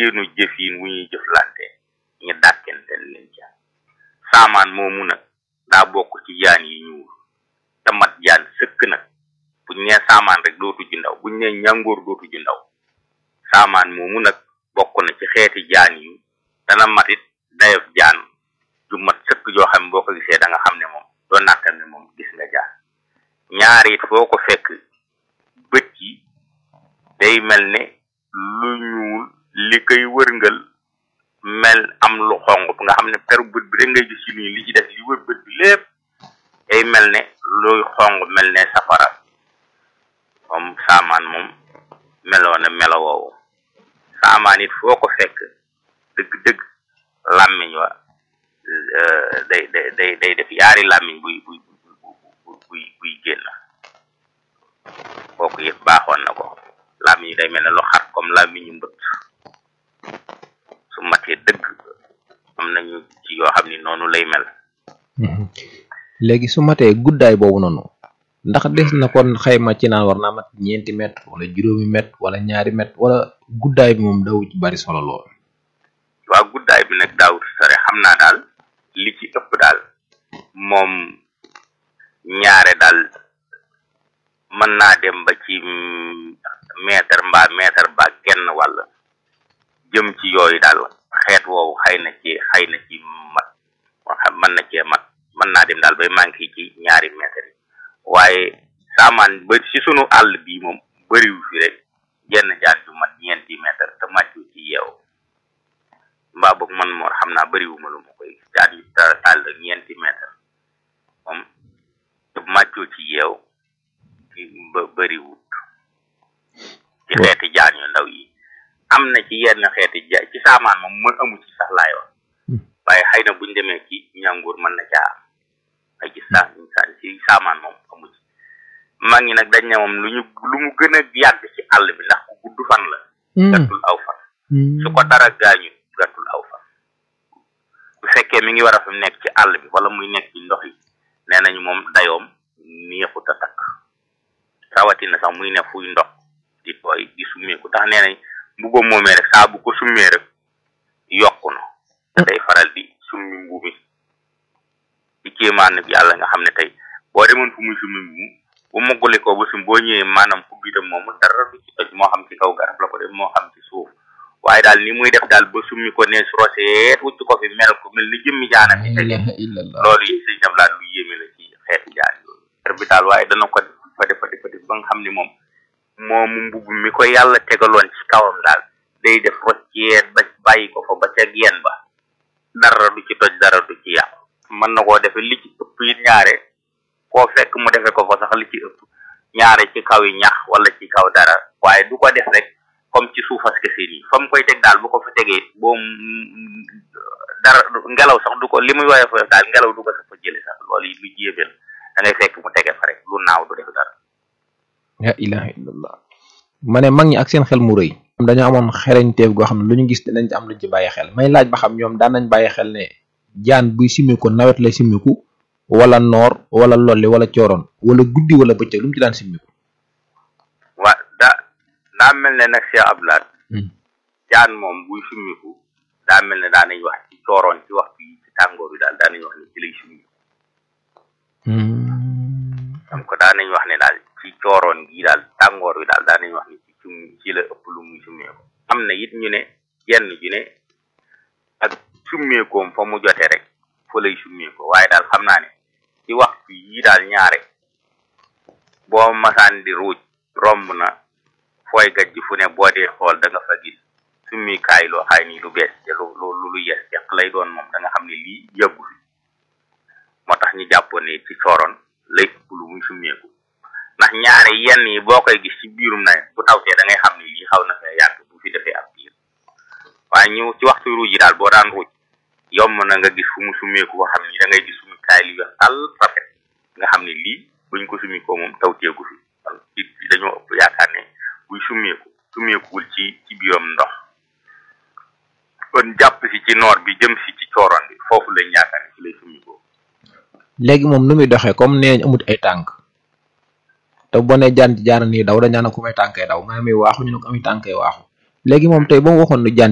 seenu jëfin wu ñuy jëflante ñu dàkkentel leen ca saamaan moomu nag daa bokk ci jaan yi ñuul te mat jaan sëkk nag buñ nee saamaan rek dootu ji ndaw buñ nee ñàngoor dootu ji ndaw saamaan moomu nag bokk na ci xeeti jaan yu dana matit dayof jaan ju mat sëkk joo xam ne boo ko gisee da nga xam ne moom doo nattal ne moom gis nga jaan ñaar it foo ko fekk bët yi day mel ne lu ñuul li koy wërngal mel am lu xong nga xam ne peru bët bi rek ngay gis ci nii li ci def li wër bët bi lépp day mel ne luy xong mel ne safara moom saamaan moom meloo na melo woowu saamaan it foo ko fekk dëgg-dëgg làmmiñ wa day day day day def yaari làmmiñ buy buy buy buy génn kooku it baaxoon na ko làmmiñ day mel ne lu xar comme làmmiñu mbët su matee dëgg am nañu ci yoo xam ni noonu lay mel léegi su matee guddaay boobu noonu ndax des na kon xayma ci naan war naa mat ñeenti mètre wala juróomi mètre wala ñaari mètre wala guddaay bi moom daw ci bari solo lool waa guddaay bi nag daawut sore xam naa daal li ci ëpp daal moom ñaare daal mën naa dem ba ci mètre mbaa mètre ba genn wàll jëm ci yooyu daal xeet woowu xëy na ci xëy na ci mat mën na cee mat mën naa dem daal bay manqué ci ñaari mètre yi waaye saamaan ba ci sunu àll bii moom bëriwu fi rek genn jaan ju mat ñeenti mètre te màccu ci yeew mbaa boog man moor xam naa bëriwuma lu ma koy jaan yu tàll ñeenti mètre moom te màccoo ci yeew ba bëriwut ci xeeti jaan yu ndaw yi am na ci yenn xeeti ja ci saamaan moom mën amu ci sax laay wax waaye xëy na buñ demee ci ñànguur mën na caa am ay ci sa ci saamaan moom amu ci mag ñi nag dañ ne moom lu ñu lu mu gën a yàgg ci àll bi ndax ku gudd fan la gàttul aw fan su ko dara gaañu gàttul aw fan bu fekkee mi ngi war a fi nekk ci àll bi wala muy nekk ci ndox yi nee nañu moom dayoom neexut a takk rawatina sax muy ne fuy ndox di tooy di summeeku tax nee nañ mbuba moomee rek saa bu ko summee rek yokku na day faral di summi mbuumi ci kéemaan nag yàlla nga xam ne tey boo demoon fu muy summi mbuum bu moggale ko ba sum boo ñëwee maanaam fu biitam moomu dara du ci toj moo xam ci kaw garab la ko def moo xam ci suuf waaye daal ni muy def daal ba summi ko ne roseet wucc ko fi mel ko mel ni jëmmi jaana fi tege loolu yi sëñ daf laa lu yéeme la ci xeeti jaan yooyu bi daal waaye dana ko def fa defa defa def ba nga xam ni moom moomu mbubb mi ko yàlla tegaloon ci kawam daal day def rocceet ba bàyyi ko fa ba ca geen ba dara du ci toj dara du ci yàqu mën na koo defe li ci ëpp it ñaare koo fekk mu defe ko fa sax li ci ëpp ñaare ci kaw yi ñax wala ci kaw dara waaye du ko def rek comme ci suufas kese nii fa mu koy teg daal bu ko fa tegee boo dara ngelaw sax du ko li muy woyof daal ngelaw du ko sax fa jële sax loolu yi lu jéebel da ngay fekk mu tege fa rek lu naaw du def dara la ilaha illallah ma ne mag ñi ak seen xel mu rëy dañoo amoon xereñteef goo xam ne lu ñu gis dinañ ci am luñ ci bàyyi xel may laaj ba xam ñoom daan nañ bàyyi xel ne jaan buy simmiku nawet lay simmiku wala noor wala lolli wala cooroon wala guddi wala bëccëg lu mu ci daan simmiku waa daa daa mel ne nag Cheikh Abdoulaye jaan moom buy simmiku daa mel ne daa nañ wax ci cooroon ci waxtu yi ci tàngoor bi daal daa nañ wax ne ci lay simmiku donc daa nañ wax ne daal ci cooroon gi daal tàngoor bi daal daa nañ wax ne ci sum ci la ëpp lu muy summeeku am na it ñu ne jenn ju ne ak summeekoom fa mu jote rek fa lay summeeko waaye daal xam naa ne ci waxtu yi daal ñaare boo masaan di ruuj romb na fooy gajj fu ne boo dee xool da nga fa gis summikaay loo xaay nii lu bees te lu lu lu yes yàq lay doon moom da nga xam ne lii yàggu fi moo tax ñu jàppoon ne ci cooroon lay ëpp lu muy summeeku ndax ñaare yenn yi boo koy gis ci biirum nawet bu tawtee da ngay xam ne lii xaw na fee yàgg bu fi defee ab biir waaye ñu ci waxtu ruuj yi daal boo daan ruuj yomb na nga gis fu mu summeeku ko xam ni da ngay gis sumu kaay li wex tàll rafet nga xam ne lii buñ ko summikoo moom tawteegu fi ci dañoo ëpp yaakaar ne buy summeeku summeekuwul ci ci biiram ndox kon jàpp si ci noor bi jëm si ci cooroon bi foofu lañ yaakaar ne ci lay summikoo léegi moom nu muy doxee comme nee nañ amut ay tànk te boo nee jaan jaar nii daw dañ naan ko may tànkee daw nga ne muy waaxu ñu ne ko ami tànkee waaxu léegi moom tey ba mu waxoon ne jaan